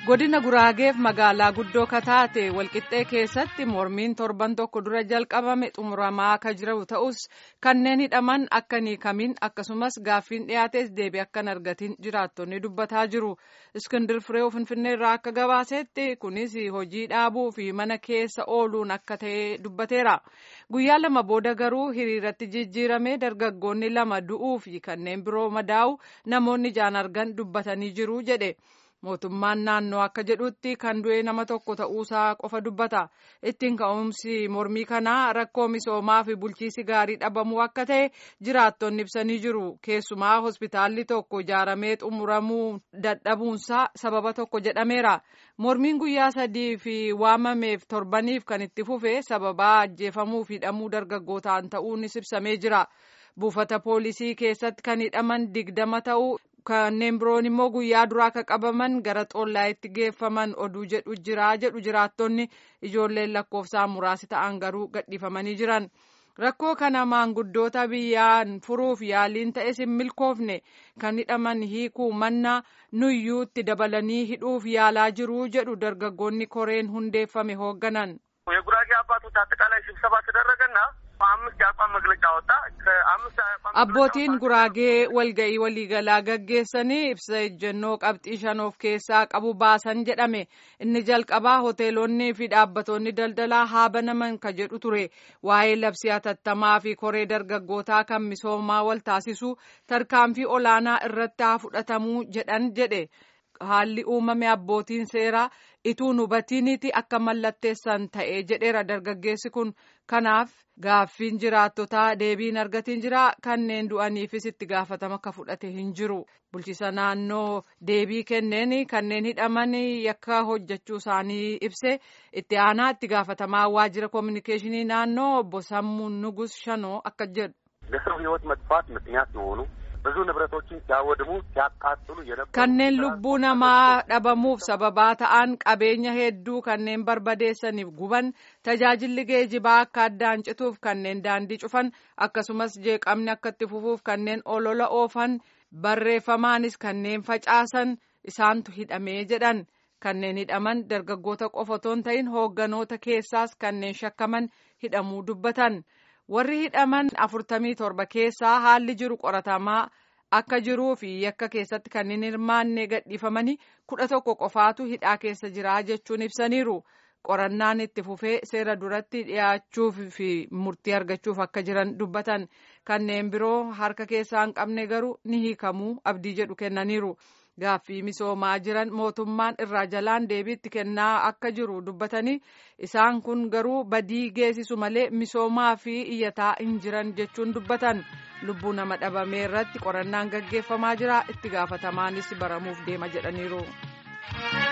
godina guraageef magaalaa guddoo kataate walqixxee keessatti mormiin torban tokko dura jalqabame xumuramaa akka jiru ta'us kanneen hidhaman akka hiikamin akkasumas gaaffiin dhiyaates deebii akka hin argatin jiraattonni dubbataa jiru iskindir firee finfinnee irraa akka gabaasetti kunis hojii dhaabuu fi mana keessa ooluun akka ta'e dubbateera guyyaa lama booda garuu hiriiratti jijjiirame dargaggoonni lama du'uu fi kanneen biroo madaa'u namoonni ijaan argan dubbatanii jiru jedhe. mootummaan naannoo akka jedhutti kan du'e nama tokko ta'uusaa qofa dubbata ittiin ka'umsi mormii kanaa rakkoo misoomaa fi bulchiisi gaarii dhabamuu akka ta'e jiraattonni ibsanii jiru keessumaa hospitaalli tokko ijaaramee xumuramuu dadhabuunsaa sababa tokko jedhameera mormiin guyyaa sadii fi waamameef torbaniif kan itti fufe sababaa ajjeefamuu fi hidhamuu dargaggootaan ta'uunis ibsamee jira buufata poolisii keessatti kan hidhaman digdama ta'uu. kanneen biroon immoo guyyaa duraa akka qabaman gara xollaayitti geeffaman oduu jedhu jira jedhu jiraattonni ijoolleen lakkoofsaan muraasi ta'an garuu gadhiifamanii jiran rakkoo kana maanguddoota biyyaan furuuf yaaliin ta'es hin milkoofne kan hidhaman hiikuu mannaa nuyyuutti dabalanii hidhuuf yaalaa jiru jedhu dargaggoonni koreen hundeeffame hoogganan. የጉራጌ አባቶች አጠቃላይ ስብሰባ ተደረገና አምስት የአቋም መግለጫ ወጣ። ከአምስት abbootiin guraagee walga'ii waliigalaa gaggeessanii ibsa ejjennoo qabxii shan of keessaa qabu baasan jedhame inni jalqabaa hoteelonni fi dhaabbattoonni daldalaa haa banaman ka jedhu ture waa'ee labsii hatattamaa fi koree dargaggootaa kan misoomaa wal taasisu tarkaanfii olaanaa irratti haa fudhatamuu jedhan jedhe haalli uumame abbootiin seeraa ituu hubatiiniti akka mallatteessan ta'e jedheera dargaggeessi kun kanaaf gaaffiin jiraattotaa deebiin argatiin jira kanneen du'aniifis itti gaafatama akka fudhate hin jiru bulchiisa naannoo deebii kenneen kanneen hidhaman yakka hojjechuu isaanii ibse itti aanaa itti gaafatamaa waajjira koominikeeshinii naannoo obbo Sammuun Nugus Shanoo akka jedhu. ለሰው ሕይወት መጥፋት ምክንያት የሆኑ ብዙ ንብረቶችን ሲያወድሙ ሲያቃጥሉ የነበሩ kanneen lubbuu namaa dhabamuuf sababaa ta'an qabeenya hedduu kanneen barbadeessaniif guban tajaajilli geejibaa akka addaan cituuf kanneen daandii cufan akkasumas jeeqamni akka itti fufuuf kanneen olola oofan barreeffamaanis kanneen facaasan isaantu hidhamee jedhan kanneen hidhaman dargaggoota qofa otoo hin ta'in hoogganoota keessaas kanneen shakkaman hidhamuu dubbatan. warri hidhaman afurtamii torba keessaa haalli jiru qoratamaa akka jiruu fi yakka keessatti kanneen hirmaanne gadhiifamanii kudha tokko qofaatu hidhaa keessa jira jechuun ibsaniiru qorannaan itti fufee seera duratti dhiyaachuuf fi murtii argachuuf akka jiran dubbatan kanneen biroo harka keessaa hin qabne garuu ni hiikamuu abdii jedhu kennaniiru. gaaffii misoomaa jiran mootummaan irraa jalaan deebiitti kennaa akka jiru dubbatanii isaan kun garuu badii geessisu malee misoomaa fi iyyataa hin jiran jechuun dubbatan lubbuu nama dhabamee irratti qorannaan gaggeeffamaa jira itti gaafatamaanis baramuuf deema jedhaniiru.